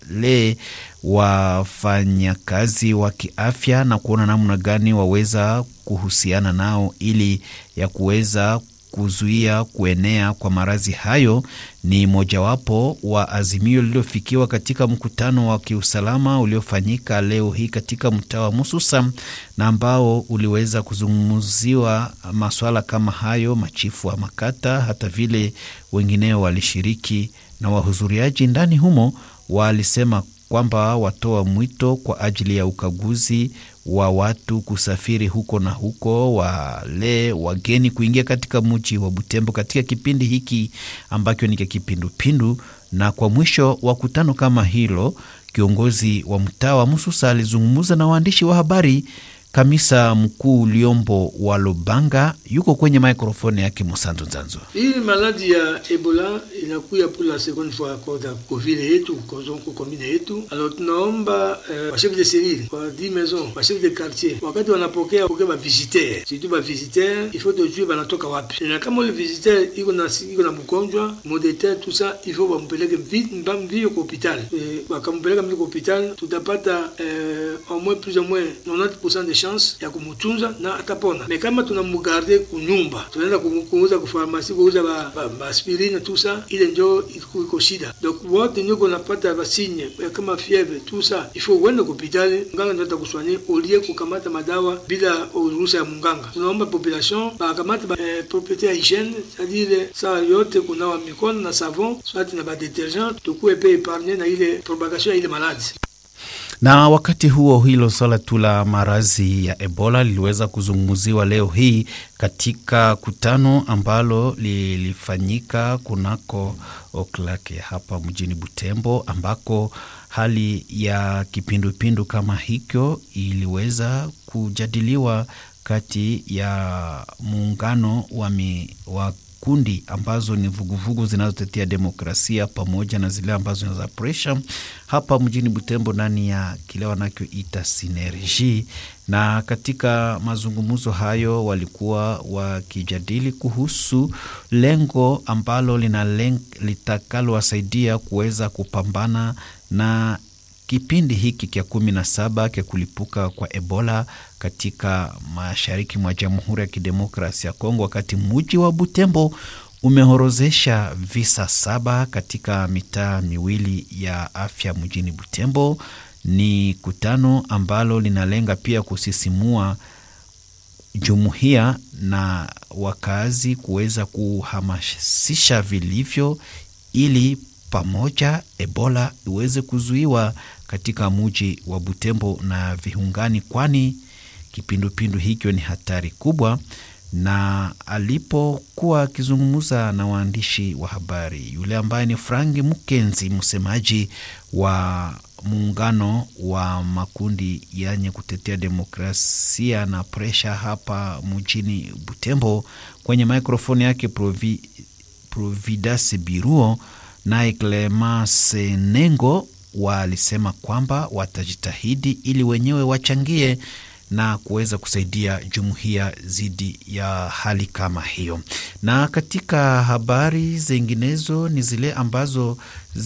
wale wafanyakazi wa kiafya na kuona namna gani waweza kuhusiana nao ili ya kuweza kuzuia kuenea kwa maradhi hayo ni mojawapo wa azimio lililofikiwa katika mkutano wa kiusalama uliofanyika leo hii katika mtaa wa Mususa na ambao uliweza kuzungumziwa maswala kama hayo. Machifu wa makata hata vile wengineo walishiriki, na wahudhuriaji ndani humo walisema kwamba watoa mwito kwa ajili ya ukaguzi wa watu kusafiri huko na huko, wale wageni kuingia katika mji wa Butembo katika kipindi hiki ambacho ni kipindupindu. Na kwa mwisho wa kutano kama hilo, kiongozi wa mtaa wa Mususa alizungumza na waandishi wa habari. Kamisa mkuu Liombo wa Lubanga yuko kwenye maikrofoni yake Musanzu Nzanzo. Hii maladi ya Ebola inakuya pour la seconde fois kwa kovile yetu komine yetu. Alors tunaomba eh, wa chef de cellule wa di maison wa chef de quartier wakati wanapokea pokea ba visiteur surtout ba visiteur il faut tujue banatoka wapi, na kama ule visiteur iko na iko na mgonjwa modete tout ça il faut bampeleke vite mbio kwa hospital eh, wakampeleka mbio kwa hospital tutapata eh, au moins plus ou moins 90% de chance ya kumutunza na atapona. Me kama tunamugarde kunyumba, tunaenda kuuza kufarmasi, kuuza ba, ba, ba aspirine tout ça, ile njo iko shida. Donc wote nyo kunapata basinye kama fievre tout ça, il faut uende kupitali, mganga ndio atakuswanye olie kukamata madawa bila ruhusa ya munganga. Tunaomba population bakamata ba, eh, propriete ya hygiene, c'est-à-dire saa yote kunawa mikono na savon swati na ba detergent, tukuwe pe epargne na ile propagation ya ile maladi na wakati huo hilo swala tu la maradhi ya Ebola liliweza kuzungumziwa leo hii katika kutano ambalo lilifanyika kunako oklake hapa mjini Butembo, ambako hali ya kipindupindu kama hicho iliweza kujadiliwa kati ya muungano wa, mi, wa kundi ambazo ni vuguvugu zinazotetea demokrasia pamoja na zile ambazo ni za presha hapa mjini Butembo ndani ya kile wanachoita sinerji. Na katika mazungumzo hayo walikuwa wakijadili kuhusu lengo ambalo litakalowasaidia kuweza kupambana na kipindi hiki kya kumi na saba kya kulipuka kwa Ebola katika mashariki mwa Jamhuri ya Kidemokrasia ya Kongo, wakati muji wa Butembo umehorozesha visa saba katika mitaa miwili ya afya mjini Butembo. Ni kutano ambalo linalenga pia kusisimua jumuiya na wakazi kuweza kuhamasisha vilivyo ili pamoja Ebola iweze kuzuiwa katika muji wa Butembo na viungani, kwani kipindupindu hicho ni hatari kubwa. Na alipokuwa akizungumza na waandishi wa habari, yule ambaye ni Franki Mukenzi, msemaji wa muungano wa makundi yenye kutetea demokrasia na presha hapa mjini Butembo, kwenye mikrofoni yake Provi, Providas Biruo naye Clemence Nengo walisema kwamba watajitahidi ili wenyewe wachangie na kuweza kusaidia jumuiya dhidi ya hali kama hiyo. Na katika habari zinginezo ni zile ambazo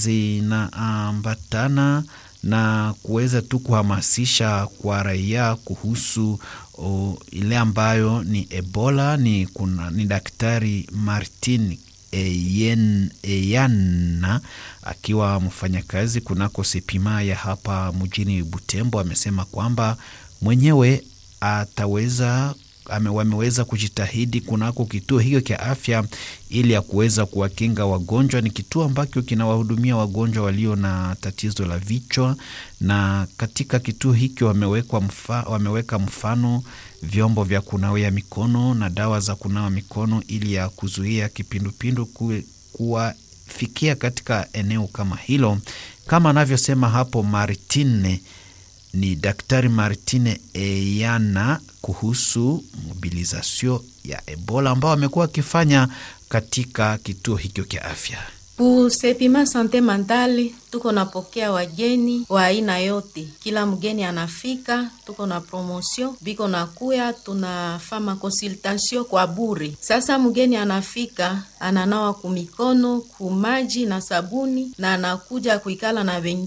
zinaambatana na kuweza tu kuhamasisha kwa raia kuhusu o, ile ambayo ni Ebola. Ni, kuna, ni Daktari Martin Eyen, Eyana akiwa mfanyakazi kunako Sepima ya hapa mjini Butembo amesema kwamba mwenyewe ataweza ame, wameweza kujitahidi kunako kituo hicho cha afya ili ya kuweza kuwakinga wagonjwa. Ni kituo ambacho kinawahudumia wagonjwa walio na tatizo la vichwa, na katika kituo hicho wameweka mfa, wameweka mfano vyombo vya kunawia mikono na dawa za kunawa mikono ili ya kuzuia kipindupindu kuwafikia katika eneo kama hilo, kama anavyosema hapo Martine ni Daktari Martine Eyana kuhusu mobilizasio ya Ebola ambao amekuwa akifanya katika kituo hicho cha afya. Kusepima sante mentale tuko napokea wageni wa aina yote, kila mgeni anafika, tuko na promotion biko nakuya, tunafama consultation kwa bure. Sasa mgeni anafika ananawa kumikono kumaji na sabuni na anakuja kuikala na